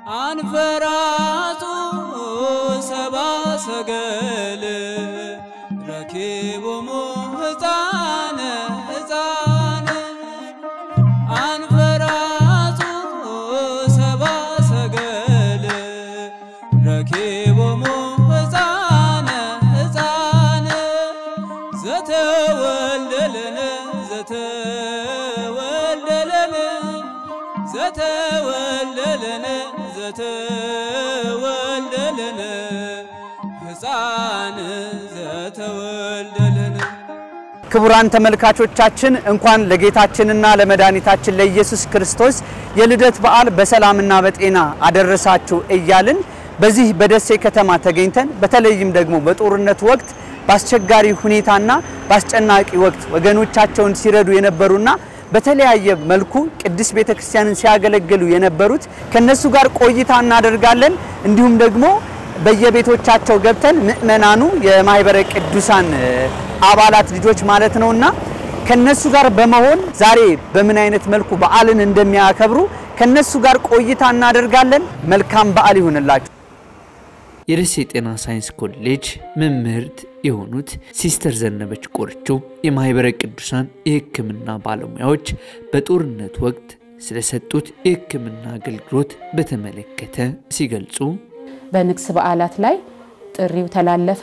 አንፈራጹ ሰባ ሰገል ረኪቦሙ ሕፃነ ሕፃነ አንፈራጹ ሰባ ሰገል ረኪቦሙ ሕፃነ ሕፃነ ዘተወልደለነ ዘተወልደለነ ዘተወልደለነ ዘተወልደለነ ሕፃን ዘተወልደለነ ክቡራን ተመልካቾቻችን እንኳን ለጌታችንና ለመድኃኒታችን ለኢየሱስ ክርስቶስ የልደት በዓል በሰላምና በጤና አደረሳችሁ እያልን በዚህ በደሴ ከተማ ተገኝተን በተለይም ደግሞ በጦርነት ወቅት በአስቸጋሪ ሁኔታና በአስጨናቂ ወቅት ወገኖቻቸውን ሲረዱ የነበሩና በተለያየ መልኩ ቅድስት ቤተክርስቲያንን ሲያገለግሉ የነበሩት ከነሱ ጋር ቆይታ እናደርጋለን። እንዲሁም ደግሞ በየቤቶቻቸው ገብተን ምእመናኑ የማህበረ ቅዱሳን አባላት ልጆች ማለት ነውና ከነሱ ጋር በመሆን ዛሬ በምን አይነት መልኩ በዓልን እንደሚያከብሩ ከነሱ ጋር ቆይታ እናደርጋለን። መልካም በዓል ይሁንላችሁ። የደሴ ጤና ሳይንስ ኮሌጅ መምህርት የሆኑት ሲስተር ዘነበች ቆርቾ የማህበረ ቅዱሳን የሕክምና ባለሙያዎች በጦርነት ወቅት ስለሰጡት የሕክምና አገልግሎት በተመለከተ ሲገልጹ በንግስ በዓላት ላይ ጥሪው ተላለፈ።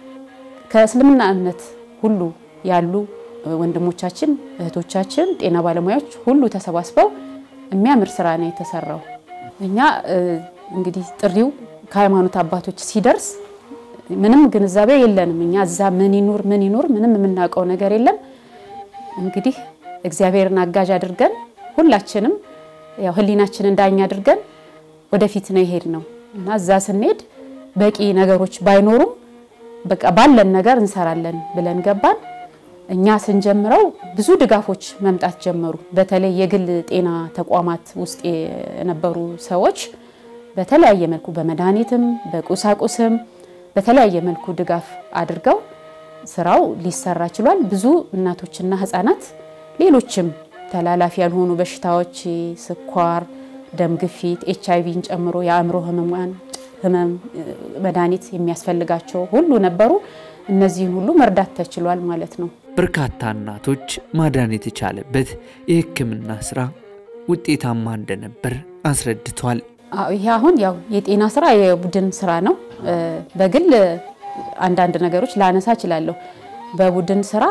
ከእስልምና እምነት ሁሉ ያሉ ወንድሞቻችን እህቶቻችን፣ ጤና ባለሙያዎች ሁሉ ተሰባስበው የሚያምር ስራ ነው የተሰራው። እኛ እንግዲህ ጥሪው ከሃይማኖት አባቶች ሲደርስ ምንም ግንዛቤ የለንም። እኛ እዛ ምን ይኑር ምን ይኑር ምንም የምናውቀው ነገር የለም። እንግዲህ እግዚአብሔርን አጋዥ አድርገን ሁላችንም ያው ህሊናችንን ዳኛ አድርገን ወደፊት ነው የሄድ ነው እና እዛ ስንሄድ በቂ ነገሮች ባይኖሩም በቃ ባለን ነገር እንሰራለን ብለን ገባን። እኛ ስንጀምረው ብዙ ድጋፎች መምጣት ጀመሩ። በተለይ የግል ጤና ተቋማት ውስጥ የነበሩ ሰዎች በተለያየ መልኩ በመድኃኒትም በቁሳቁስም በተለያየ መልኩ ድጋፍ አድርገው ስራው ሊሰራ ችሏል። ብዙ እናቶችና ህጻናት ሌሎችም ተላላፊ ያልሆኑ በሽታዎች ስኳር፣ ደም ግፊት፣ ኤች አይቪን ጨምሮ የአእምሮ ህመሟን ህመም መድኃኒት የሚያስፈልጋቸው ሁሉ ነበሩ። እነዚህን ሁሉ መርዳት ተችሏል ማለት ነው። በርካታ እናቶች ማዳን የተቻለበት የሕክምና ስራ ውጤታማ እንደነበር አስረድቷል። አዎ፣ ይሄ አሁን ያው የጤና ስራ የቡድን ስራ ነው። በግል አንዳንድ ነገሮች ላነሳ እችላለሁ። በቡድን ስራ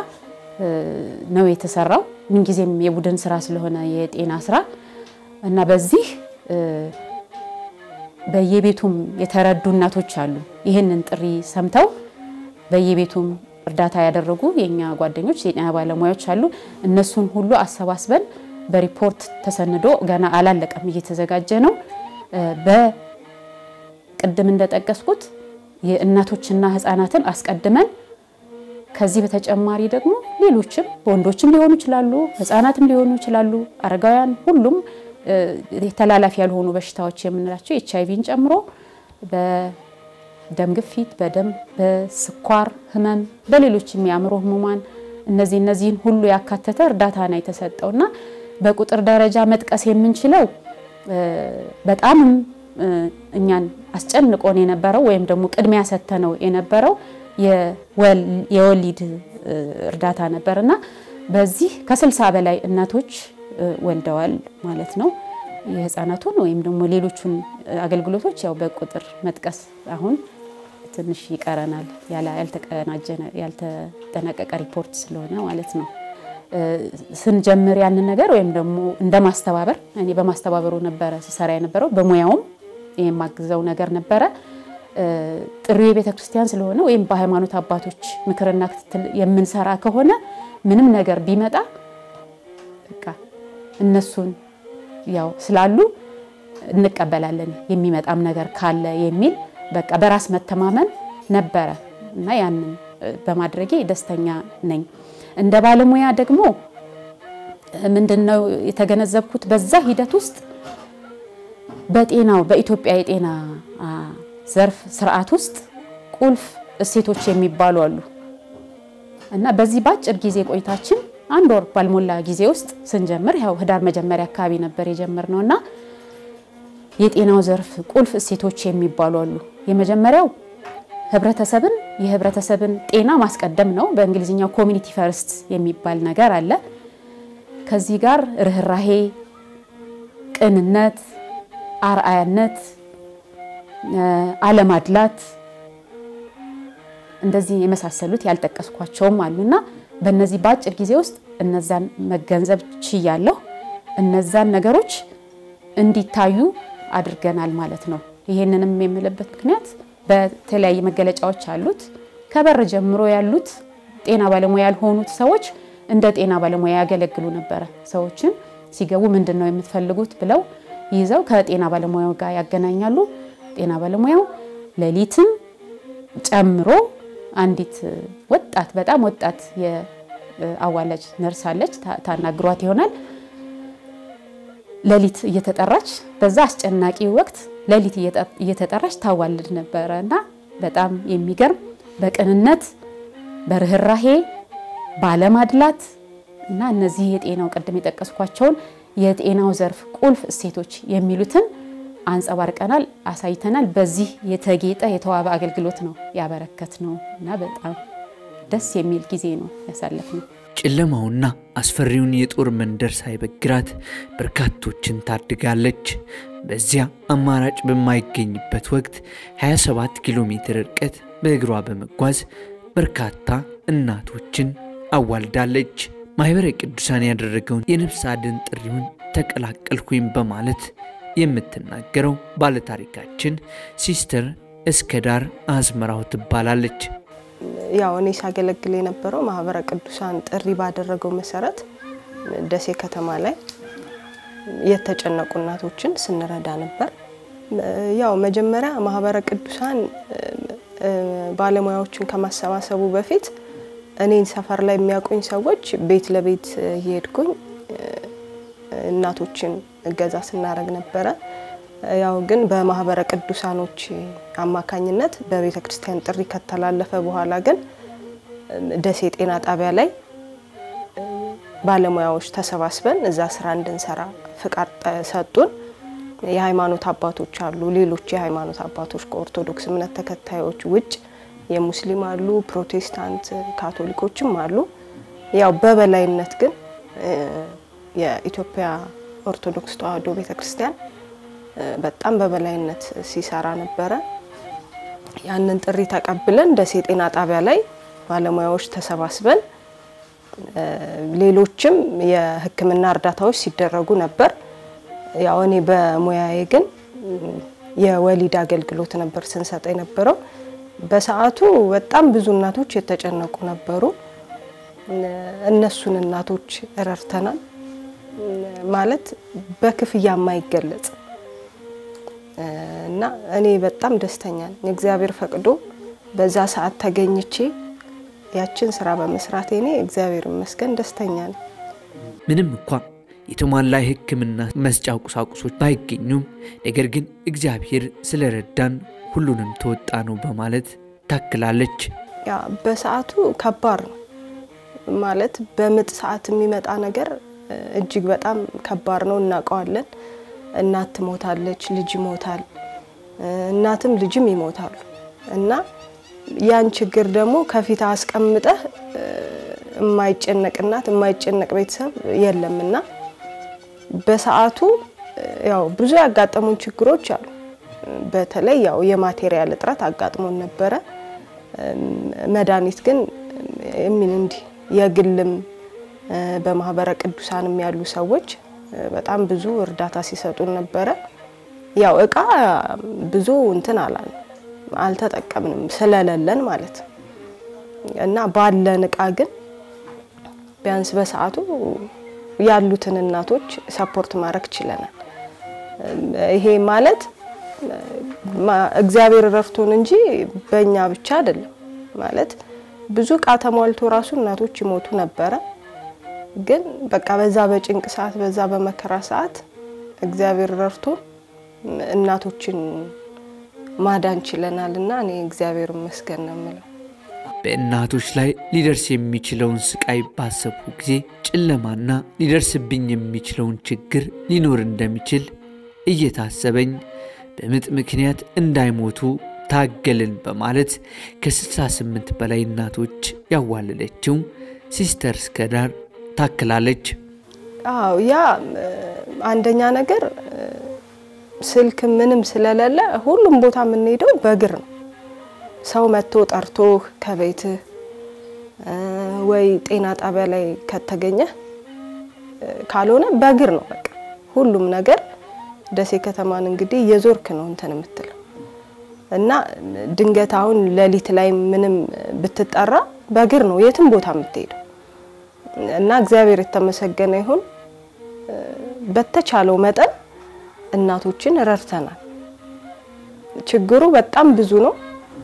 ነው የተሰራው። ምንጊዜም የቡድን ስራ ስለሆነ የጤና ስራ እና በዚህ በየቤቱም የተረዱ እናቶች አሉ። ይህንን ጥሪ ሰምተው በየቤቱም እርዳታ ያደረጉ የኛ ጓደኞች የጤና ባለሙያዎች አሉ። እነሱን ሁሉ አሰባስበን በሪፖርት ተሰንዶ ገና አላለቀም፣ እየተዘጋጀ ነው። በቅድም እንደጠቀስኩት የእናቶችና ህፃናትን አስቀድመን ከዚህ በተጨማሪ ደግሞ ሌሎችም ወንዶችም ሊሆኑ ይችላሉ፣ ህፃናትም ሊሆኑ ይችላሉ፣ አረጋውያን፣ ሁሉም ተላላፊ ያልሆኑ በሽታዎች የምንላቸው ኤች አይቪን ጨምሮ በደም ግፊት፣ በደም በስኳር ህመም፣ በሌሎችም የአእምሮ ህሙማን እነዚህ እነዚህን ሁሉ ያካተተ እርዳታ ነው የተሰጠውና በቁጥር ደረጃ መጥቀስ የምንችለው በጣምም እኛን አስጨንቆን የነበረው ወይም ደግሞ ቅድሚያ ሰተነው የነበረው የወሊድ እርዳታ ነበርና በዚህ ከስልሳ በላይ እናቶች ወልደዋል ማለት ነው። የህፃናቱን ወይም ደግሞ ሌሎቹን አገልግሎቶች ያው በቁጥር መጥቀስ አሁን ትንሽ ይቀረናል፣ ያልተጠናቀቀ ሪፖርት ስለሆነ ማለት ነው። ስንጀምር ያንን ነገር ወይም ደግሞ እንደ ማስተባበር እኔ በማስተባበሩ ነበረ ስሰራ የነበረው በሙያውም የማግዘው ነገር ነበረ። ጥሪው የቤተ ክርስቲያን ስለሆነ ወይም በሃይማኖት አባቶች ምክርና ክትትል የምንሰራ ከሆነ ምንም ነገር ቢመጣ በቃ እነሱን ያው ስላሉ እንቀበላለን የሚመጣም ነገር ካለ የሚል በቃ በራስ መተማመን ነበረ እና ያንን በማድረጌ ደስተኛ ነኝ። እንደ ባለሙያ ደግሞ ምንድነው የተገነዘብኩት በዛ ሂደት ውስጥ በጤናው በኢትዮጵያ የጤና ዘርፍ ስርዓት ውስጥ ቁልፍ እሴቶች የሚባሉ አሉ እና በዚህ በአጭር ጊዜ ቆይታችን አንድ ወር ባልሞላ ጊዜ ውስጥ ስንጀምር ያው ህዳር መጀመሪያ አካባቢ ነበር የጀመርነው እና የጤናው ዘርፍ ቁልፍ እሴቶች የሚባሉ አሉ። የመጀመሪያው ህብረተሰብን የህብረተሰብን ጤና ማስቀደም ነው። በእንግሊዝኛው ኮሚኒቲ ፈርስት የሚባል ነገር አለ። ከዚህ ጋር ርኅራሄ፣ ቅንነት፣ አርአያነት፣ አለማድላት እንደዚህ የመሳሰሉት ያልጠቀስኳቸውም አሉና በእነዚህ በአጭር ጊዜ ውስጥ እነዛን መገንዘብ ችያለሁ። እነዛን ነገሮች እንዲታዩ አድርገናል ማለት ነው። ይሄንንም የምልበት ምክንያት በተለያየ መገለጫዎች አሉት። ከበር ጀምሮ ያሉት ጤና ባለሙያ ያልሆኑት ሰዎች እንደ ጤና ባለሙያ ያገለግሉ ነበረ። ሰዎችን ሲገቡ ምንድን ነው የምትፈልጉት ብለው ይዘው ከጤና ባለሙያው ጋር ያገናኛሉ። ጤና ባለሙያው ሌሊትም ጨምሮ አንዲት ወጣት በጣም ወጣት የአዋላጅ ነርስ አለች፣ ታናግሯት ይሆናል ሌሊት እየተጠራች በዛ አስጨናቂ ወቅት ሌሊት እየተጠራች ታዋልድ ነበረ እና በጣም የሚገርም በቅንነት በርኅራሄ ባለማድላት እና እነዚህ የጤናው ቅድም የጠቀስኳቸውን የጤናው ዘርፍ ቁልፍ እሴቶች የሚሉትን አንጸባርቀናል፣ አሳይተናል። በዚህ የተጌጠ የተዋበ አገልግሎት ነው ያበረከት ነው እና በጣም ደስ የሚል ጊዜ ነው ያሳለፍነው። ጨለማውና አስፈሪውን የጦር መንደር ሳይበግራት በርካቶችን ታድጋለች። በዚያ አማራጭ በማይገኝበት ወቅት 27 ኪሎ ሜትር ርቀት በእግሯ በመጓዝ በርካታ እናቶችን አዋልዳለች። ማኅበረ ቅዱሳን ያደረገውን የነፍስ አድን ጥሪውን ተቀላቀልኩኝ በማለት የምትናገረው ባለታሪካችን ሲስተር እስከዳር አዝመራው ትባላለች። ያው እኔ ሳገለግል የነበረው ማህበረ ቅዱሳን ጥሪ ባደረገው መሰረት ደሴ ከተማ ላይ የተጨነቁ እናቶችን ስንረዳ ነበር። ያው መጀመሪያ ማህበረ ቅዱሳን ባለሙያዎችን ከማሰባሰቡ በፊት እኔን ሰፈር ላይ የሚያውቁኝ ሰዎች ቤት ለቤት እየሄድኩኝ እናቶችን እገዛ ስናደርግ ነበረ። ያው ግን በማህበረ ቅዱሳኖች አማካኝነት በቤተ ክርስቲያን ጥሪ ከተላለፈ በኋላ ግን ደሴ ጤና ጣቢያ ላይ ባለሙያዎች ተሰባስበን እዛ ስራ እንድንሰራ ፍቃድ ሰጡን። የሃይማኖት አባቶች አሉ፣ ሌሎች የሃይማኖት አባቶች ከኦርቶዶክስ እምነት ተከታዮች ውጭ የሙስሊም አሉ፣ ፕሮቴስታንት ካቶሊኮችም አሉ። ያው በበላይነት ግን የኢትዮጵያ ኦርቶዶክስ ተዋሕዶ ቤተ ክርስቲያን በጣም በበላይነት ሲሰራ ነበረ። ያንን ጥሪ ተቀብለን ደሴ ጤና ጣቢያ ላይ ባለሙያዎች ተሰባስበን ሌሎችም የሕክምና እርዳታዎች ሲደረጉ ነበር። ያው እኔ በሙያዬ ግን የወሊድ አገልግሎት ነበር ስንሰጥ የነበረው። በሰዓቱ በጣም ብዙ እናቶች የተጨነቁ ነበሩ። እነሱን እናቶች ረድተናል። ማለት በክፍያ የማይገለጽ እና እኔ በጣም ደስተኛ ነኝ። እግዚአብሔር ፈቅዶ በዛ ሰዓት ተገኝቼ ያችን ስራ በመስራቴ እኔ እግዚአብሔር ይመስገን ደስተኛ ነኝ። ምንም እንኳ የተሟላ የሕክምና መስጫ ቁሳቁሶች ባይገኙም ነገር ግን እግዚአብሔር ስለረዳን ሁሉንም ተወጣ ነው በማለት ታክላለች። ያ በሰዓቱ ከባድ ነው ማለት በምጥ ሰዓት የሚመጣ ነገር እጅግ በጣም ከባድ ነው፣ እናውቀዋለን። እናት ትሞታለች፣ ልጅ ይሞታል፣ እናትም ልጅም ይሞታሉ እና ያን ችግር ደግሞ ከፊት አስቀምጠህ የማይጨነቅ እናት የማይጨነቅ ቤተሰብ የለምና በሰዓቱ ያው ብዙ ያጋጠሙን ችግሮች አሉ። በተለይ ያው የማቴሪያል እጥረት አጋጥሞን ነበረ። መድኃኒት ግን የሚል እንዲህ የግልም በማህበረ ቅዱሳንም ያሉ ሰዎች በጣም ብዙ እርዳታ ሲሰጡን ነበረ። ያው እቃ ብዙ እንትን አላል አልተጠቀምንም ስለሌለን ማለት ነው እና ባለን እቃ ግን ቢያንስ በሰዓቱ ያሉትን እናቶች ሰፖርት ማድረግ ችለናል። ይሄ ማለት እግዚአብሔር ረድቶን እንጂ በእኛ ብቻ አይደለም። ማለት ብዙ እቃ ተሟልቶ ራሱ እናቶች ይሞቱ ነበረ። ግን በቃ በዛ በጭንቅ ሰዓት፣ በዛ በመከራ ሰዓት እግዚአብሔር ረድቶ እናቶችን ማዳን ችለናል እና እኔ እግዚአብሔር ይመስገን ነው የምለው። በእናቶች ላይ ሊደርስ የሚችለውን ስቃይ ባሰብኩ ጊዜ ጨለማና ሊደርስብኝ የሚችለውን ችግር ሊኖር እንደሚችል እየታሰበኝ በምጥ ምክንያት እንዳይሞቱ ታገልን በማለት ከ68 በላይ እናቶች ያዋለደችው ሲስተር እስከዳር ታክላለች። አዎ ያ እ፣ አንደኛ ነገር እ፣ ስልክ ምንም ስለሌለ ሁሉም ቦታ የምንሄደው በእግር ነው። ሰው መጥቶ ጠርቶህ ከቤትህ እ፣ ወይ ጤና ጣቢያ ላይ ከተገኘ እ፣ ካልሆነ በእግር ነው በቃ ሁሉም ነገር። ደሴ ከተማን እንግዲህ እየዞርክ ነው እንትን የምትለው እና ድንገት አሁን ሌሊት ላይ ምንም ብትጠራ በእግር ነው የትም ቦታ የምትሄደው እና እግዚአብሔር የተመሰገነ ይሁን እ፣ በተቻለው መጠን እናቶችን ረድተናል። ችግሩ በጣም ብዙ ነው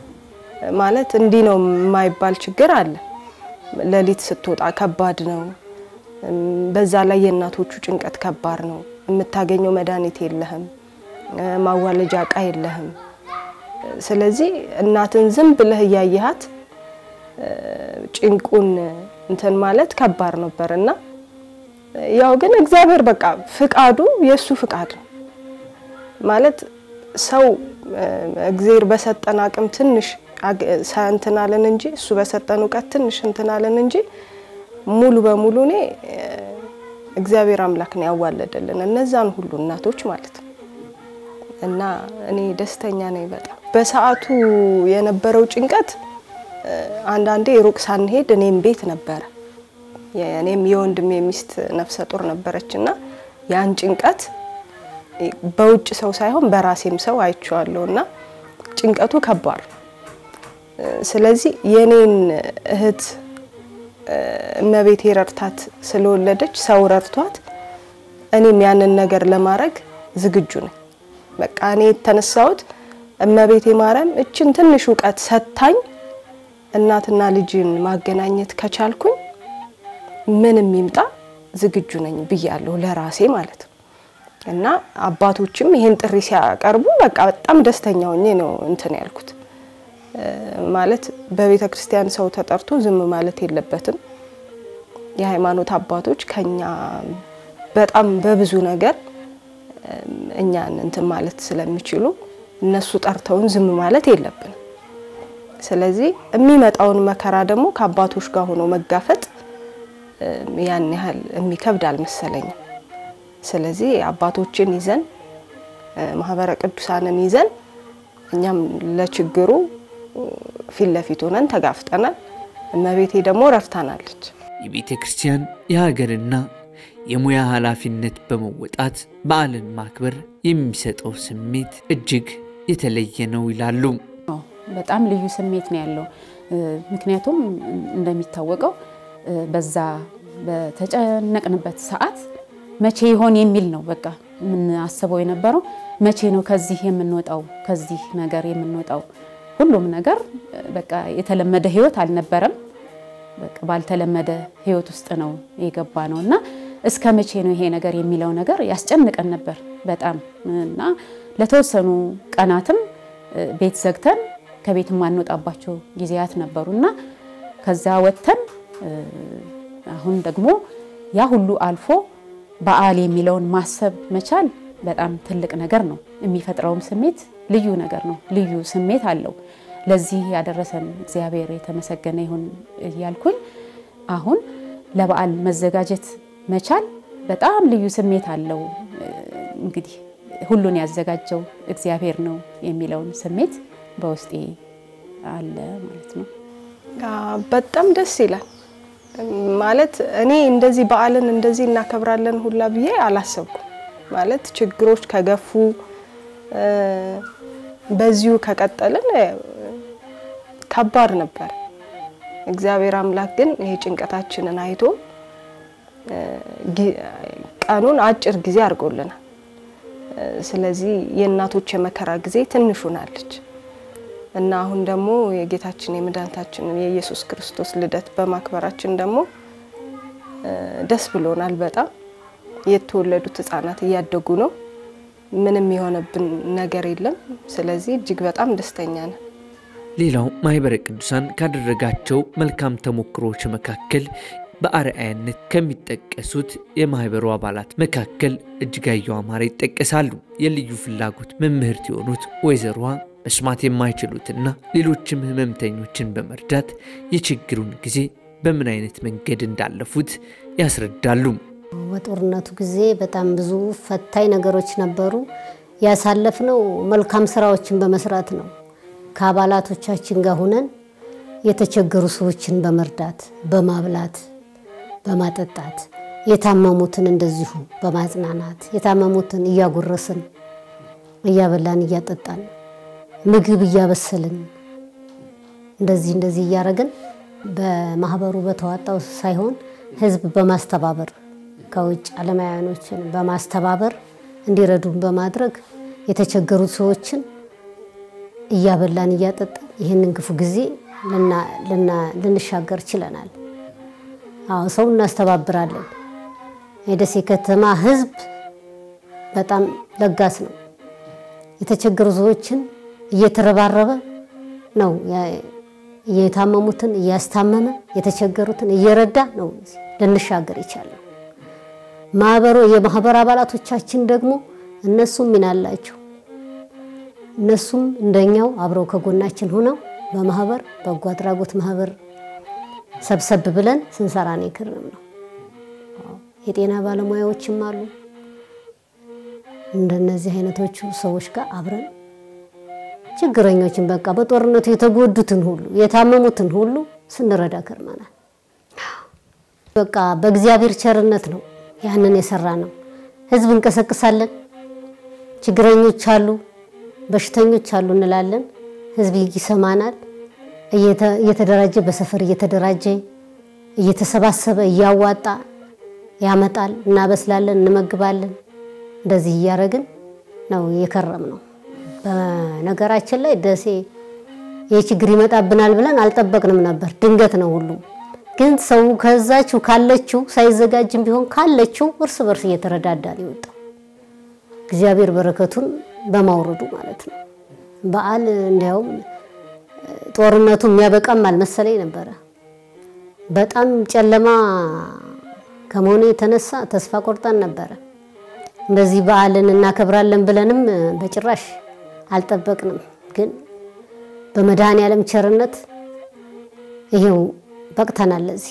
ማለት እንዲህ ነው የማይባል ችግር አለ። ሌሊት ስትወጣ ከባድ ነው። እም፣ በዛ ላይ የእናቶቹ ጭንቀት ከባድ ነው። የምታገኘው መድኃኒት የለህም፣ እ፣ ማዋለጃ እቃ የለህም። ስለዚህ እናትን ዝም ብለህ እያየሃት እ፣ ጭንቁን እንትን ማለት ከባድ ነበር እና ያው ግን እግዚአብሔር በቃ ፍቃዱ የእሱ ፍቃድ ነው ማለት ሰው እ፣ እግዚአብሔር በሰጠን አቅም ትንሽ አግ- ሰ- እንትን አለን እንጂ እሱ በሰጠን እውቀት ትንሽ እንትን አለን እንጂ ሙሉ በሙሉ እኔ እ፣ እግዚአብሔር አምላክ ነው ያዋለደልን እነዛን ሁሉ እናቶች ማለት ነው። እና እኔ ደስተኛ ነኝ በጣም በሰዓቱ የነበረው ጭንቀት እ፣ አንዳንዴ ሩቅ ሳንሄድ እኔም ቤት ነበረ እኔም የወንድሜ ሚስት ነፍሰ ጡር ነበረች እና ያን ጭንቀት በውጭ ሰው ሳይሆን በራሴም ሰው አይቼዋለሁ እና ጭንቀቱ ከባድ ነው። እ፣ ስለዚህ የኔን እህት እ፣ እመቤቴ ረድታት ስለወለደች ሰው ረድቷት እኔም ያንን ነገር ለማድረግ ዝግጁ ነኝ። በቃ እኔ የተነሳሁት እመቤቴ ማርያም እችን ትንሽ እውቀት ሰጥታኝ እናትና ልጅን ማገናኘት ከቻልኩኝ ምንም ይምጣ ዝግጁ ነኝ ብያለሁ ለራሴ ማለት ነው። እና አባቶችም ይሄን ጥሪ ሲያቀርቡ በቃ በጣም ደስተኛ ሆኜ ነው እንትን ያልኩት። እ፣ ማለት በቤተ ክርስቲያን ሰው ተጠርቶ ዝም ማለት የለበትም። የሃይማኖት አባቶች ከኛ በጣም በብዙ ነገር እ፣ እኛን እንትን ማለት ስለሚችሉ እነሱ ጠርተውን ዝም ማለት የለብንም። ስለዚህ የሚመጣውን መከራ ደግሞ ከአባቶች ጋር ሆኖ መጋፈጥ እ፣ ያን ያህል የሚከብድ አልመሰለኝም። ስለዚህ አባቶችን ይዘን እ፣ ማህበረ ቅዱሳንን ይዘን እኛም ለችግሩ እ፣ ፊት ለፊት ሆነን ተጋፍጠናል። እመቤቴ ደግሞ ረድታናለች። የቤተ ክርስቲያን የሀገርና የሙያ ኃላፊነት በመወጣት በዓልን ማክበር የሚሰጠው ስሜት እጅግ የተለየ ነው ይላሉ። አዎ፣ በጣም ልዩ ስሜት ነው ያለው። እ፣ ምክንያቱም እንደሚታወቀው እ፣ በዛ በተጨነቅንበት ሰዓት መቼ ይሆን የሚል ነው በቃ የምናስበው የነበረው መቼ ነው ከዚህ የምንወጣው ከዚህ ነገር የምንወጣው። ሁሉም ነገር እ፣ በቃ የተለመደ ህይወት አልነበረም። በቃ ባልተለመደ ህይወት ውስጥ ነው የገባ ነው እና እስከ መቼ ነው ይሄ ነገር የሚለው ነገር ያስጨንቀን ነበር በጣም እና ለተወሰኑ ቀናትም እ፣ ቤት ዘግተን ከቤት የማንወጣባቸው ጊዜያት ነበሩ እና ከዛ ወጥተን እ፣ አሁን ደግሞ ያ ሁሉ አልፎ በዓል የሚለውን ማሰብ መቻል በጣም ትልቅ ነገር ነው። የሚፈጥረውም ስሜት ልዩ ነገር ነው። ልዩ ስሜት አለው። ለዚህ ያደረሰን እግዚአብሔር የተመሰገነ ይሁን እያልኩኝ አሁን ለበዓል መዘጋጀት መቻል በጣም ልዩ ስሜት አለው። እንግዲህ ሁሉን ያዘጋጀው እግዚአብሔር ነው የሚለውን ስሜት በውስጤ አለ ማለት ነው። አ፣ በጣም ደስ ይላል። ማለት እኔ እንደዚህ በዓልን እንደዚህ እናከብራለን ሁላ ብዬ አላሰብኩም። ማለት ችግሮች ከገፉ እ፣ በዚሁ ከቀጠልን እ፣ ከባድ ነበር። እግዚአብሔር አምላክ ግን ይሄ ጭንቀታችንን አይቶ እ፣ ጊ- ቀኑን አጭር ጊዜ አድርጎልናል። እ፣ ስለዚህ የእናቶች የመከራ ጊዜ ትንሽ ሆናለች እና አሁን ደግሞ የጌታችን የመድኃኒታችንን የኢየሱስ ክርስቶስ ልደት በማክበራችን ደግሞ እ፣ ደስ ብሎናል በጣም የተወለዱት ህጻናት እያደጉ ነው። ምንም የሆነብን ነገር የለም። ስለዚህ እጅግ በጣም ደስተኛ ነን። ሌላው ማህበረ ቅዱሳን ካደረጋቸው መልካም ተሞክሮች መካከል በአርአያነት ከሚጠቀሱት የማህበሩ አባላት መካከል እጅጋየሁ አማረ ይጠቀሳሉ። የልዩ ፍላጎት መምህርት የሆኑት ወይዘሮዋ መስማት የማይችሉትና ሌሎችም ህመምተኞችን በመርዳት የችግሩን ጊዜ በምን አይነት መንገድ እንዳለፉት ያስረዳሉ። በጦርነቱ ጊዜ በጣም ብዙ ፈታኝ ነገሮች ነበሩ። ያሳለፍነው መልካም ስራዎችን በመስራት ነው። ከአባላቶቻችን ጋር ሁነን የተቸገሩ ሰዎችን በመርዳት በማብላት በማጠጣት የታመሙትን እንደዚሁ በማጽናናት የታመሙትን እያጎረስን እያበላን እያጠጣን ምግብ እያበሰልን እንደዚህ እንደዚህ እያደረግን በማህበሩ በተዋጣው ሳይሆን ህዝብ በማስተባበር ከውጭ አለማውያኖችን በማስተባበር እንዲረዱን በማድረግ የተቸገሩት ሰዎችን እያበላን እያጠጣን ይህንን ክፉ ጊዜ ልንሻገር ችለናል። አዎ ሰው እናስተባብራለን። የደሴ ከተማ ህዝብ በጣም ለጋስ ነው። የተቸገሩ ሰዎችን እየተረባረበ ነው የታመሙትን እያስታመመ የተቸገሩትን እየረዳ ነው ልንሻገር ይቻላል። ማህበሩ የማህበር አባላቶቻችን ደግሞ እነሱም ሚና አላቸው። እነሱም እንደኛው አብረው ከጎናችን ሆነው በማህበር በጎ አድራጎት ማህበር ሰብሰብ ብለን ስንሰራ ነው የከረም ነው። የጤና ባለሙያዎችም አሉ። እንደነዚህ አይነቶቹ ሰዎች ጋር አብረን ችግረኞችን በቃ በጦርነቱ የተጎዱትን ሁሉ የታመሙትን ሁሉ ስንረዳ ከርመናል። በቃ በእግዚአብሔር ቸርነት ነው ያንን የሰራ ነው። ህዝብ እንቀሰቅሳለን። ችግረኞች አሉ፣ በሽተኞች አሉ እንላለን። ህዝብ ይሰማናል። እየተደራጀ በሰፈር እየተደራጀ እየተሰባሰበ እያዋጣ ያመጣል። እናበስላለን፣ እንመግባለን። እንደዚህ እያደረግን ነው የከረም ነው። በነገራችን ላይ ደሴ ይህ ችግር ይመጣብናል ብለን አልጠበቅንም ነበር። ድንገት ነው ሁሉም። ግን ሰው ከዛችው ካለችው ሳይዘጋጅም ቢሆን ካለችው እርስ በርስ እየተረዳዳ ነው የወጣው። እግዚአብሔር በረከቱን በማውረዱ ማለት ነው። በዓል እንዲያውም ጦርነቱ የሚያበቃም አልመሰለኝ ነበረ። በጣም ጨለማ ከመሆኑ የተነሳ ተስፋ ቆርጠን ነበረ። እንደዚህ በዓልን እናከብራለን ብለንም በጭራሽ አልጠበቅንም። ግን በመድኃኔ ዓለም ቸርነት ይሄው በቅተናል። ለዚህ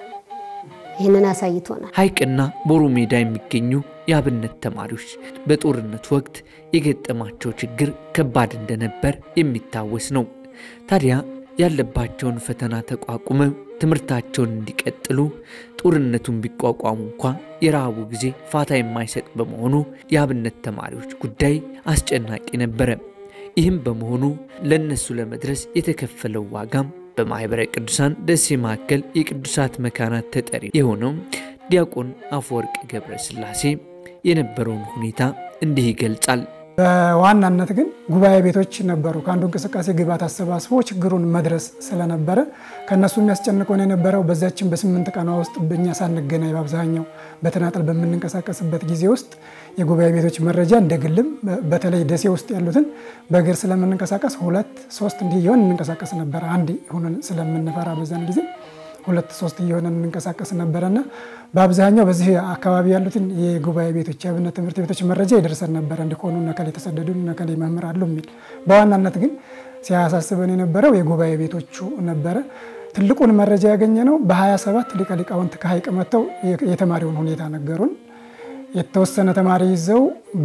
ይህንን አሳይቶናል። ሐይቅና ቦሩ ሜዳ የሚገኙ የአብነት ተማሪዎች በጦርነቱ ወቅት የገጠማቸው ችግር ከባድ እንደነበር የሚታወስ ነው። ታዲያ ያለባቸውን ፈተና ተቋቁመው ትምህርታቸውን እንዲቀጥሉ ጦርነቱን ቢቋቋሙ እንኳ የረሃቡ ጊዜ ፋታ የማይሰጥ በመሆኑ የአብነት ተማሪዎች ጉዳይ አስጨናቂ ነበረ። ይህም በመሆኑ ለእነሱ ለመድረስ የተከፈለው ዋጋም በማኅበረ ቅዱሳን ደሴ ማዕከል የቅዱሳት መካናት ተጠሪ የሆነው ዲያቆን አፈወርቅ ገብረ ሥላሴ የነበረውን ሁኔታ እንዲህ ይገልጻል። በዋናነት ግን ጉባኤ ቤቶች ነበሩ። ከአንዱ እንቅስቃሴ ግብዓት አሰባስቦ ችግሩን መድረስ ስለነበረ ከእነሱ የሚያስጨንቀን የነበረው በዚያችን በስምንት ቀኗ ውስጥ በእኛ ሳንገናኝ በአብዛኛው በተናጠል በምንንቀሳቀስበት ጊዜ ውስጥ የጉባኤ ቤቶች መረጃ እንደ ግልም በተለይ ደሴ ውስጥ ያሉትን በእግር ስለምንንቀሳቀስ ሁለት ሶስት እንዲህ እየሆን እንንቀሳቀስ ነበረ። አንድ ሆነን ስለምንፈራ በዛን ጊዜ ሁለት ሶስት እየሆነን እንንቀሳቀስ ነበረና በአብዛኛው በዚህ አካባቢ ያሉትን የጉባኤ ቤቶች የአብነት ትምህርት ቤቶች መረጃ ይደርሰን ነበረ። እንዲሆኑ ነከሌ የተሰደዱ ነከሌ መምህር አሉ የሚል በዋናነት ግን ሲያሳስበን የነበረው የጉባኤ ቤቶቹ ነበረ። ትልቁን መረጃ ያገኘ ነው በ27 ሊቀ ሊቃውንት ከሀይቅ መጥተው የተማሪውን ሁኔታ ነገሩን። የተወሰነ ተማሪ ይዘው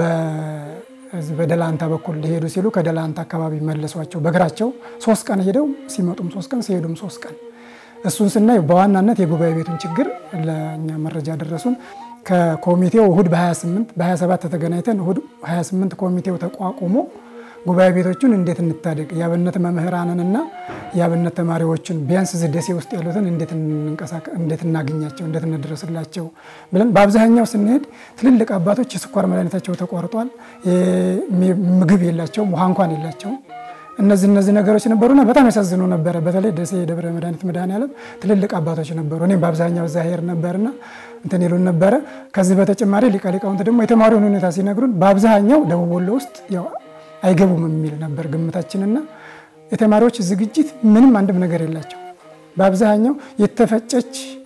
በደላንታ በኩል ሊሄዱ ሲሉ ከደላንታ አካባቢ መለሷቸው። በእግራቸው ሶስት ቀን ሄደው ሲመጡም ሶስት ቀን ሲሄዱም ሶስት ቀን እሱን ስናይ በዋናነት የጉባኤ ቤቱን ችግር ለእኛ መረጃ ደረሱን። ከኮሚቴው እሁድ በ28 በ27 ተገናኝተን እሁድ 28 ኮሚቴው ተቋቁሞ ጉባኤ ቤቶቹን እንዴት እንታደግ የአብነት መምህራንንና የአብነት ተማሪዎችን ቢያንስ እዚህ ደሴ ውስጥ ያሉትን እንዴት እናገኛቸው፣ እንዴት እንድረስላቸው ብለን በአብዛኛው ስንሄድ ትልልቅ አባቶች የስኳር መድኃኒታቸው ተቋርጧል፣ ምግብ የላቸውም፣ ውሃ እንኳን የላቸውም። እነዚህ እነዚህ ነገሮች ነበሩና በጣም ያሳዝኑ ነበረ። በተለይ ደሴ የደብረ መድኃኒት መድኃኔዓለም ትልልቅ አባቶች ነበሩ። እኔም በአብዛኛው እዛ ሄድ ነበርና እንትን ይሉን ነበረ። ከዚህ በተጨማሪ ሊቀ ሊቃውንት ደግሞ የተማሪውን ሁኔታ ሲነግሩን በአብዛኛው ደቡብ ወሎ ውስጥ ያው አይገቡም የሚል ነበር ግምታችንና የተማሪዎች ዝግጅት ምንም አንድም ነገር የላቸው። በአብዛኛው የተፈጨች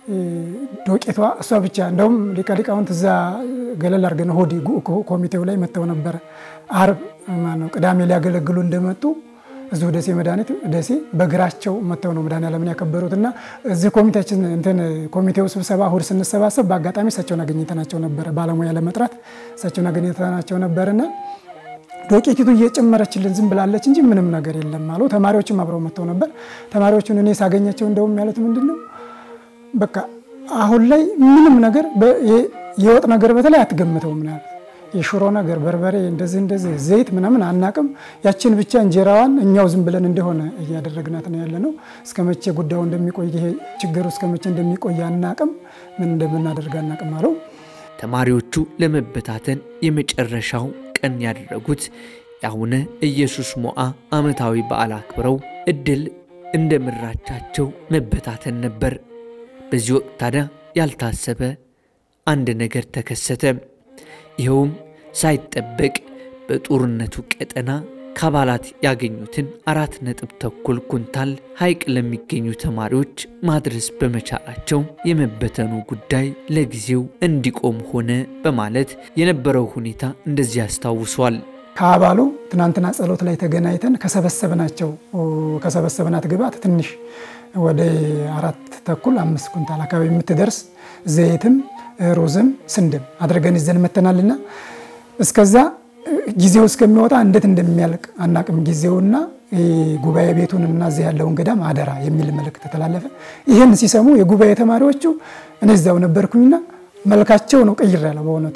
ዶቄቷ እሷ ብቻ እንደውም ሊቀ ሊቃውንት እዛ ገለል አድርገን እሑድ ኮሚቴው ላይ መጥተው ነበረ። አርብ ማነው ቅዳሜ ሊያገለግሉ እንደመጡ እዚሁ ደሴ መድኃኒት ደሴ በእግራቸው መጥተው ነው መድኃኔዓለምን ያከበሩት እና እዚህ ኮሚቴያችን እንትን ኮሚቴው ስብሰባ እሑድ ስንሰባሰብ በአጋጣሚ እሳቸውን አገኝተናቸው ነበረ። ባለሙያ ለመጥራት እሳቸውን አገኝተናቸው ነበርና ዶቄቲቱ እየጨመረችልን ዝም ብላለች እንጂ ምንም ነገር የለም አሉ። ተማሪዎችም አብረው መጥተው ነበር። ተማሪዎቹን እኔ ሳገኛቸው እንደውም ያሉት ምንድን ነው በቃ አሁን ላይ ምንም ነገር የወጥ ነገር በተለይ አትገምተውም ነው ያሉት። የሽሮ ነገር በርበሬ፣ እንደዚህ እንደዚህ ዘይት ምናምን አናቅም። ያችን ብቻ እንጀራዋን እኛው ዝም ብለን እንደሆነ እያደረግናት ነው ያለ ነው። እስከ መቼ ጉዳዩ እንደሚቆይ ይሄ ችግሩ እስከ መቼ እንደሚቆይ አናቅም። ምን እንደምናደርግ አናቅም አለው። ተማሪዎቹ ለመበታተን የመጨረሻው ቀን ያደረጉት የአቡነ ኢየሱስ ሞዓ ዓመታዊ በዓል አክብረው እድል እንደ ምራቻቸው መበታተን ነበር። በዚህ ወቅት ታዲያ ያልታሰበ አንድ ነገር ተከሰተ። ይኸውም ሳይጠበቅ በጦርነቱ ቀጠና ከአባላት ያገኙትን አራት ነጥብ ተኩል ኩንታል ሐይቅ ለሚገኙ ተማሪዎች ማድረስ በመቻላቸው የመበተኑ ጉዳይ ለጊዜው እንዲቆም ሆነ በማለት የነበረው ሁኔታ እንደዚህ ያስታውሷል። ከአባሉ ትናንትና ጸሎት ላይ ተገናኝተን ከሰበሰብናቸው ከሰበሰብናት ግብዓት ትንሽ ወደ አራት ተኩል አምስት ኩንታል አካባቢ የምትደርስ ዘይትም ሩዝም ስንድም አድርገን ይዘን መተናልና እስከዛ ጊዜው እስከሚወጣ እንዴት እንደሚያልቅ አናቅም። ጊዜውና ጉባኤ ቤቱን እና እዚህ ያለውን ገዳም አደራ የሚል መልእክት ተላለፈ። ይህን ሲሰሙ የጉባኤ ተማሪዎቹ እኔ እዚያው ነበርኩኝና መልካቸው ነው ቀይር ያለው በእውነቱ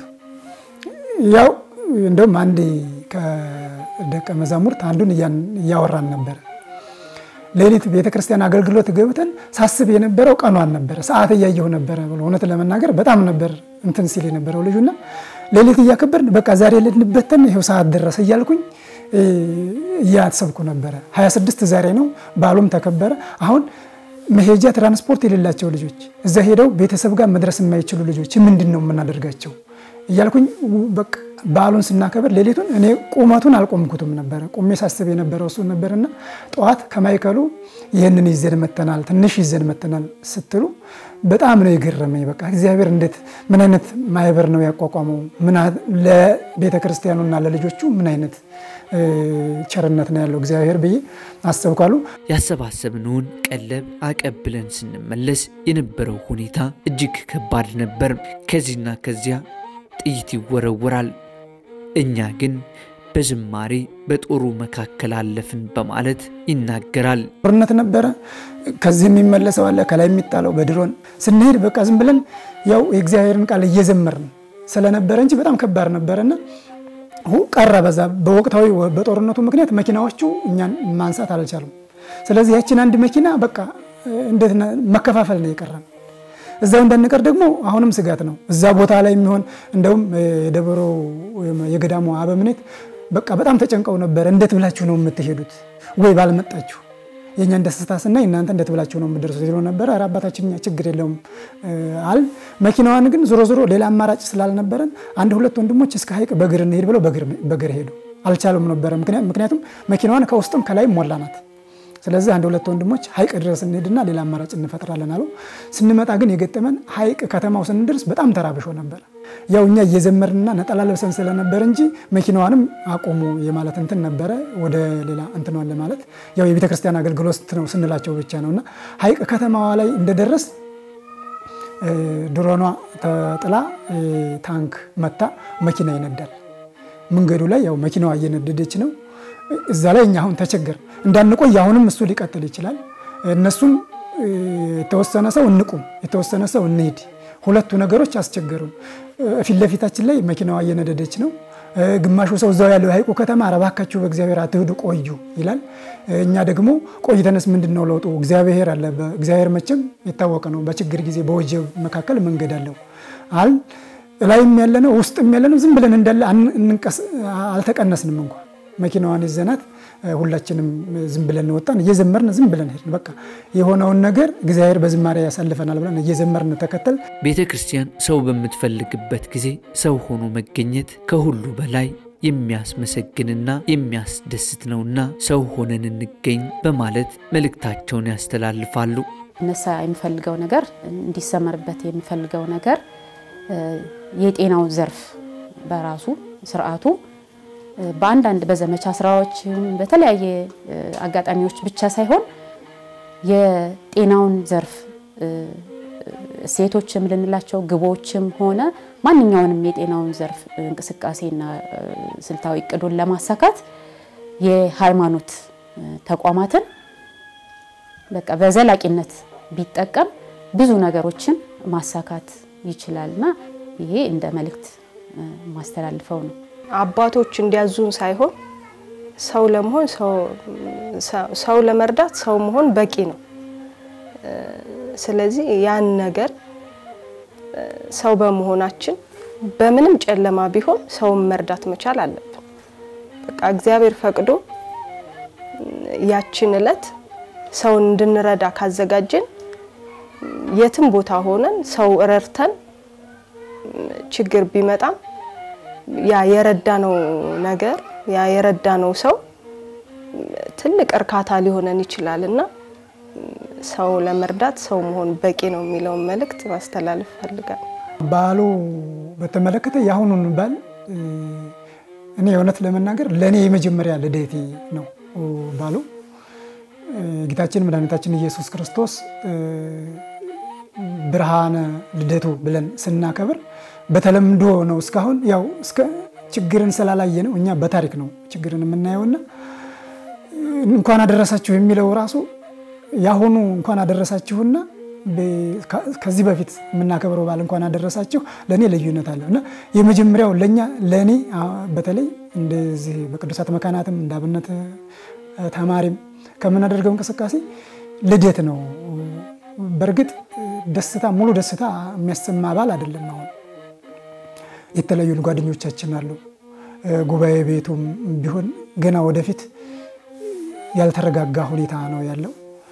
ያው እንደውም አንድ ከደቀ መዛሙርት አንዱን እያወራን ነበረ። ሌሊት ቤተ ክርስቲያን አገልግሎት ገብተን ሳስብ የነበረው ቀኗን ነበረ፣ ሰዓት እያየሁ ነበረ ብሎ እውነት ለመናገር በጣም ነበር እንትን ሲል የነበረው ልጁና ሌሊት እያከበርን በቃ ዛሬ ልንበተን ይኸው ሰዓት ደረሰ እያልኩኝ እያሰብኩ ነበረ። 26 ዛሬ ነው፣ በዓሉም ተከበረ። አሁን መሄጃ ትራንስፖርት የሌላቸው ልጆች እዛ ሄደው ቤተሰብ ጋር መድረስ የማይችሉ ልጆች ምንድን ነው የምናደርጋቸው እያልኩኝ በቃ በዓሉን ስናከብር ሌሊቱን እኔ ቁመቱን አልቆምኩትም ነበረ። ቁሜ ሳስብ የነበረው እሱ ነበርና ጠዋት ከማይከሉ ይህንን ይዘን መተናል፣ ትንሽ ይዘን መተናል ስትሉ በጣም ነው የገረመኝ። በቃ እግዚአብሔር እንዴት ምን አይነት ማህበር ነው ያቋቋመው? ለቤተ ክርስቲያኑና ለልጆቹ ምን አይነት ቸርነት ነው ያለው እግዚአብሔር ብዬ አሰብኳሉ። ያሰባሰብነውን ቀለብ አቀብለን ስንመለስ የነበረው ሁኔታ እጅግ ከባድ ነበር። ከዚህና ከዚያ ጥይት ይወረወራል። እኛ ግን በዝማሬ በጦሩ መካከል አለፍን በማለት ይናገራል። ጦርነት ነበረ። ከዚህ የሚመለሰው አለ፣ ከላይ የሚጣለው በድሮን ስንሄድ በቃ ዝም ብለን ያው የእግዚአብሔርን ቃል እየዘመርን ስለነበረ እንጂ በጣም ከባድ ነበረና ቀረ። በዛ በወቅታዊ በጦርነቱ ምክንያት መኪናዎቹ እኛን ማንሳት አልቻሉም። ስለዚህ ያችን አንድ መኪና በቃ እንዴት መከፋፈል ነው የቀረን። እዛው እንዳንቀር ደግሞ አሁንም ስጋት ነው። እዛ ቦታ ላይ የሚሆን እንደውም የደብሮ የገዳሙ አበምኔት በቃ በጣም ተጨንቀው ነበር። እንዴት ብላችሁ ነው የምትሄዱት? ወይ ባልመጣችሁ የእኛን ደስታ ስናይ እናንተ እንዴት ብላችሁ ነው የምትደርሱት? ሲሉ ነበረ። ኧረ አባታችን እኛ ችግር የለውም አል መኪናዋን ግን ዞሮ ዞሮ ሌላ አማራጭ ስላልነበረን አንድ ሁለት ወንድሞች እስከ ሀይቅ በእግር እንሄድ ብለው በእግር ሄዱ። አልቻሉም ነበረ። ምክንያቱም መኪናዋን ከውስጥም ከላይም ሞላ ናት። ስለዚህ አንድ ሁለት ወንድሞች ሀይቅ ድረስ እንሄድና ሌላ አማራጭ እንፈጥራለን አሉ። ስንመጣ ግን የገጠመን ሀይቅ ከተማው ስንደርስ በጣም ተራብሾ ነበር። ያው እኛ እየዘመርንና ነጠላ ለብሰን ስለነበር እንጂ መኪናዋንም አቆሙ የማለት እንትን ነበረ። ወደ ሌላ እንትኗን ለማለት ያው የቤተ ክርስቲያን አገልግሎት ነው ስንላቸው ብቻ ነው። እና ሀይቅ ከተማዋ ላይ እንደደረስ ድሮኗ ተጥላ ታንክ መታ መኪና ይነዳል። መንገዱ ላይ ያው መኪናዋ እየነደደች ነው። እዛ ላይ እኛ አሁን ተቸገር እንዳንቆይ አሁንም እሱ ሊቀጥል ይችላል። እነሱም የተወሰነ ሰው እንቁም፣ የተወሰነ ሰው እንሄድ። ሁለቱ ነገሮች አስቸገሩን። ፊት ለፊታችን ላይ መኪናዋ እየነደደች ነው። ግማሹ ሰው እዛው ያለው የሀይቁ ከተማ እባካችሁ በእግዚአብሔር አትሂዱ ቆዩ ይላል። እኛ ደግሞ ቆይተንስ ምንድን ነው ለውጡ? እግዚአብሔር አለ። እግዚአብሔር መቼም የታወቀ ነው። በችግር ጊዜ በወጀብ መካከል መንገድ አለው አል ላይም ያለነው ውስጥም ያለነው ዝም ብለን እንዳለ አልተቀነስንም እንኳ መኪናዋን ይዘናት ሁላችንም ዝም ብለን ወጣን። እየዘመርን ዝም ብለን ሄድን። በቃ የሆነውን ነገር እግዚአብሔር በዝማሬ ያሳልፈናል ብለን እየዘመርን ተከተል። ቤተ ክርስቲያን ሰው በምትፈልግበት ጊዜ ሰው ሆኖ መገኘት ከሁሉ በላይ የሚያስመሰግንና የሚያስደስት ነውና ሰው ሆነን እንገኝ በማለት መልእክታቸውን ያስተላልፋሉ። እነሳ የሚፈልገው ነገር እንዲሰመርበት የሚፈልገው ነገር የጤናው ዘርፍ በራሱ ስርዓቱ በአንዳንድ በዘመቻ ስራዎች በተለያየ አጋጣሚዎች ብቻ ሳይሆን የጤናውን ዘርፍ እሴቶችም ልንላቸው ግቦችም ሆነ ማንኛውንም የጤናውን ዘርፍ እንቅስቃሴና ስልታዊ እቅዱን ለማሳካት የሃይማኖት ተቋማትን በቃ በዘላቂነት ቢጠቀም ብዙ ነገሮችን ማሳካት ይችላልና ይሄ እንደ መልእክት ማስተላልፈው ነው። አባቶች እንዲያዙን ሳይሆን ሰው ለመሆን ሰው ለመርዳት ሰው መሆን በቂ ነው። ስለዚህ ያን ነገር ሰው በመሆናችን በምንም ጨለማ ቢሆን ሰውን መርዳት መቻል አለብን። በቃ እግዚአብሔር ፈቅዶ ያችን እለት ሰውን እንድንረዳ ካዘጋጀን የትም ቦታ ሆነን ሰው ረድተን ችግር ቢመጣም ያ የረዳነው ነገር ያ የረዳነው ሰው ትልቅ እርካታ ሊሆነን ይችላል እና ሰው ለመርዳት ሰው መሆን በቂ ነው የሚለውን መልእክት ማስተላለፍ እፈልጋለሁ። በዓሉ በተመለከተ የአሁኑን በዓል እኔ እውነት ለመናገር ለእኔ የመጀመሪያ ልደቴ ነው በዓሉ። ጌታችን መድኃኒታችን ኢየሱስ ክርስቶስ ብርሃነ ልደቱ ብለን ስናከብር በተለምዶ ነው። እስካሁን ያው እስከ ችግርን ስላላየ ነው እኛ በታሪክ ነው ችግርን የምናየውና እንኳን አደረሳችሁ የሚለው ራሱ ያሁኑ እንኳን አደረሳችሁና ከዚህ በፊት የምናከብረው በዓል እንኳን አደረሳችሁ ለእኔ ልዩነት አለው እና የመጀመሪያው ለእኛ ለእኔ በተለይ እንደዚህ በቅዱሳት መካናትም እንደ አብነት ተማሪም ከምናደርገው እንቅስቃሴ ልደት ነው። በእርግጥ ደስታ ሙሉ ደስታ የሚያሰማ በዓል አይደለም። አሁን የተለያዩ ጓደኞቻችን አሉ። ጉባኤ ቤቱም ቢሆን ገና ወደፊት ያልተረጋጋ ሁኔታ ነው ያለው።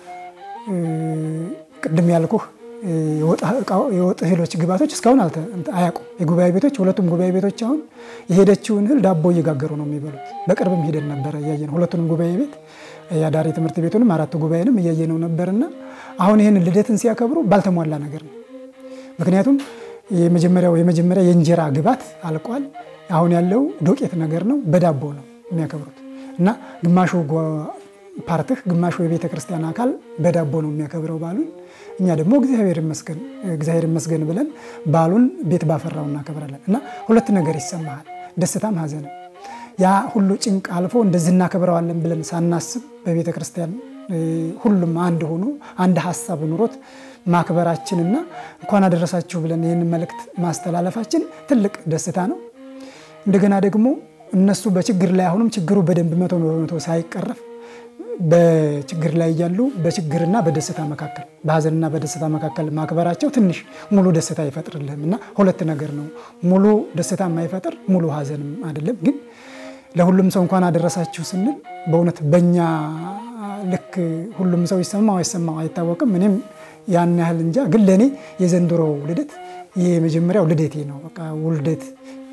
ቅድም ያልኩህ የወጥ እህሎች ግባቶች እስካሁን አያውቁም። የጉባኤ ቤቶች ሁለቱም ጉባኤ ቤቶች አሁን የሄደችውን እህል ዳቦ እየጋገሩ ነው የሚበሉት። በቅርብም ሄደን ነበረ እያየ ነው ሁለቱንም ጉባኤ ቤት የአዳሪ ትምህርት ቤቱንም አራቱ ጉባኤንም እያየ ነው ነበርና አሁን ይህን ልደትን ሲያከብሩ ባልተሟላ ነገር ነው። ምክንያቱም የመጀመሪያው የመጀመሪያ የእንጀራ ግባት አልቋል። አሁን ያለው ዶቄት ነገር ነው። በዳቦ ነው የሚያከብሩት እና ግማሹ ፓርትህ ግማሹ የቤተ ክርስቲያን አካል በዳቦ ነው የሚያከብረው በዓሉን። እኛ ደግሞ እግዚአብሔር ይመስገን እግዚአብሔር ይመስገን ብለን በዓሉን ቤት ባፈራው እናከብራለን እና ሁለት ነገር ይሰማሃል፣ ደስታም ሐዘንም። ያ ሁሉ ጭንቅ አልፎ እንደዚህ እናከብረዋለን ብለን ሳናስብ በቤተ ክርስቲያን ሁሉም አንድ ሆኖ አንድ ሀሳብ ኑሮት ማክበራችንና እንኳን አደረሳችሁ ብለን ይህን መልእክት ማስተላለፋችን ትልቅ ደስታ ነው። እንደገና ደግሞ እነሱ በችግር ላይ አሁንም ችግሩ በደንብ መቶ በመቶ ሳይቀረፍ በችግር ላይ እያሉ በችግርና በደስታ መካከል በሀዘንና በደስታ መካከል ማክበራቸው ትንሽ ሙሉ ደስታ አይፈጥርልህም እና ሁለት ነገር ነው። ሙሉ ደስታ የማይፈጥር ሙሉ ሀዘንም አይደለም። ግን ለሁሉም ሰው እንኳን አደረሳችሁ ስንል በእውነት በእኛ ልክ ሁሉም ሰው ይሰማው አይሰማው አይታወቅም። እኔም ያን ያህል እንጃ። ግን ለእኔ የዘንድሮው ልደት ይህ የመጀመሪያው ልደቴ ነው። በቃ ውልደት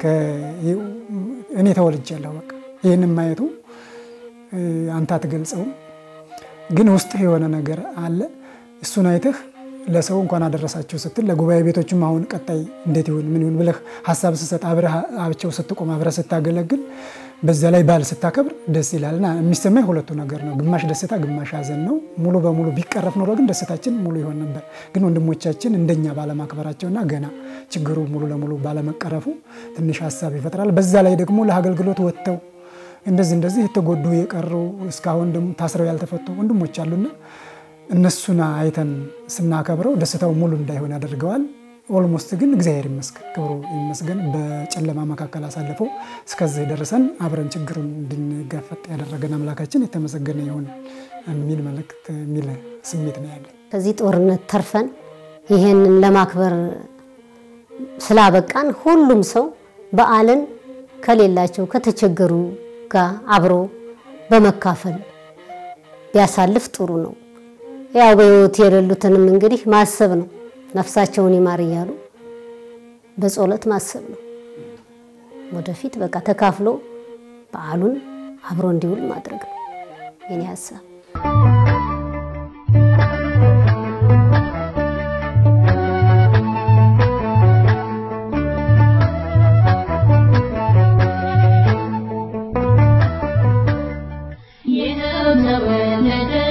እኔ ተወልጃለሁ። በቃ ይህንም ማየቱ አንተ አትገልጸውም፣ ግን ውስጥህ የሆነ ነገር አለ። እሱን አይተህ ለሰው እንኳን አደረሳችሁ ስትል ለጉባኤ ቤቶችም አሁን ቀጣይ እንዴት ይሁን ምን ይሁን ብለህ ሀሳብ ስሰጥ አብረህ አብቸው ስትቆም አብረህ ስታገለግል በዛ ላይ በዓል ስታከብር ደስ ይላልና የሚሰማኝ ሁለቱ ነገር ነው። ግማሽ ደስታ፣ ግማሽ ሀዘን ነው። ሙሉ በሙሉ ቢቀረፍ ኖሮ ግን ደስታችን ሙሉ ይሆን ነበር። ግን ወንድሞቻችን እንደኛ ባለማክበራቸውና ገና ችግሩ ሙሉ ለሙሉ ባለመቀረፉ ትንሽ ሀሳብ ይፈጥራል። በዛ ላይ ደግሞ ለአገልግሎት ወጥተው እንደዚህ እንደዚህ የተጎዱ የቀሩ እስካሁን ደግሞ ታስረው ያልተፈቱ ወንድሞች አሉና እነሱን አይተን ስናከብረው ደስታው ሙሉ እንዳይሆን ያደርገዋል። ኦልሞስት ግን እግዚአብሔር ይመስገን ክብሩ ይመስገን በጨለማ መካከል አሳልፎ እስከዚህ ደርሰን አብረን ችግሩን እንድንጋፈጥ ያደረገን አምላካችን የተመሰገነ ይሁን የሚል መልእክት የሚል ስሜት ነው ያለን። ከዚህ ጦርነት ተርፈን ይሄንን ለማክበር ስላበቃን ሁሉም ሰው በዓልን ከሌላቸው ከተቸገሩ ጋር አብሮ በመካፈል ቢያሳልፍ ጥሩ ነው። ያው በሕይወት የሌሉትንም እንግዲህ ማሰብ ነው። ነፍሳቸውን ይማር እያሉ በጸሎት ማሰብ ነው። ወደፊት በቃ ተካፍሎ በዓሉን አብሮ እንዲውል ማድረግ ነው የኔ ሀሳብ። ተወለደ